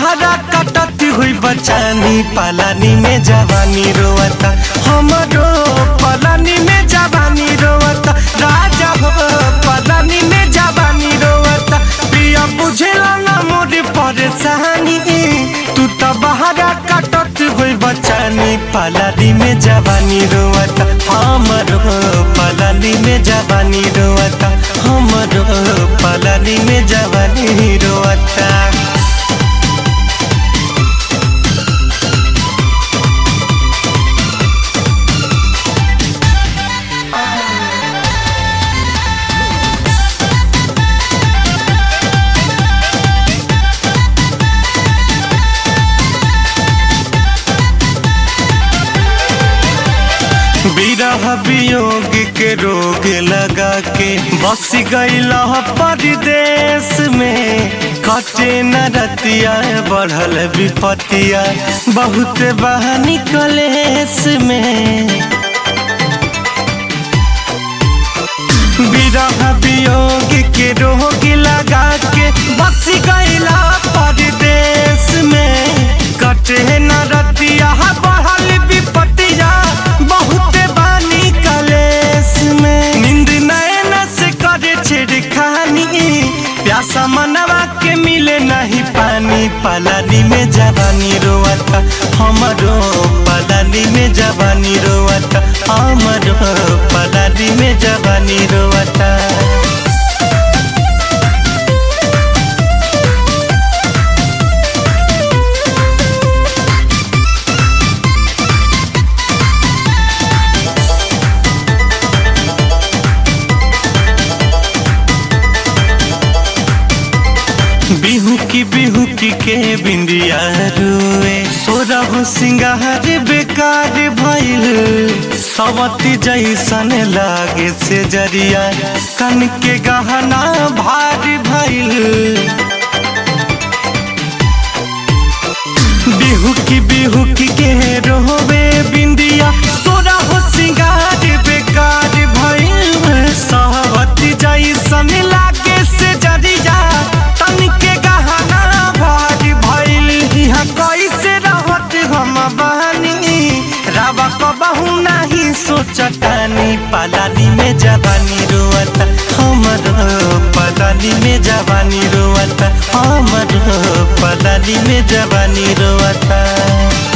बहरा कटत हुई बचानी पलानी में जवानी रोवता हमरो पलानी में जवानी रोवता राजा हो पलानी में जवानी रोवता पिया बुझेला ना मोर परेशानी तू तो बहरा कटत हुई बचानी पलानी में जवानी रोवता हमरो पलानी में जवानी रोवता हमरो पलानी में जवानी रोवता विरह वियोग के रोग लगा के बस गईला परदेश में कटे न रतिया बढ़ल विपतिया बहुत बहानी कलेश में विरह वियोग के रोग लगा के बस गईला परदेश में कटे न रतिया बढ़ल विपतिया बहुत बानी कलेश में नींद नैन से करे छिड़खानी प्यासा मनवा के मिले नहीं पानी पलानी में जवानी रोवता हमरो पलानी में जवानी रोवता हमरो पलानी में जवानी रोवता बिहू की बिहू की के बिंदिया रुए सोरा हो सिंगार बेकार भइल सवती जैसन लागे से जरिया कन के गहना भारी भइल बिहू की बिहू की के रोवे बिंदिया सोरा हो सिंगार बेकार भइल सवती जैसन लागे से जरिया तन के गहना भारी भइल यहाँ कैसे रहत हम बहनी रावा कबहू नहीं सोचतानी पलानी में जवानी रोवता हमर पलानी में जवानी रोवता हमर पलानी में जवानी रोवता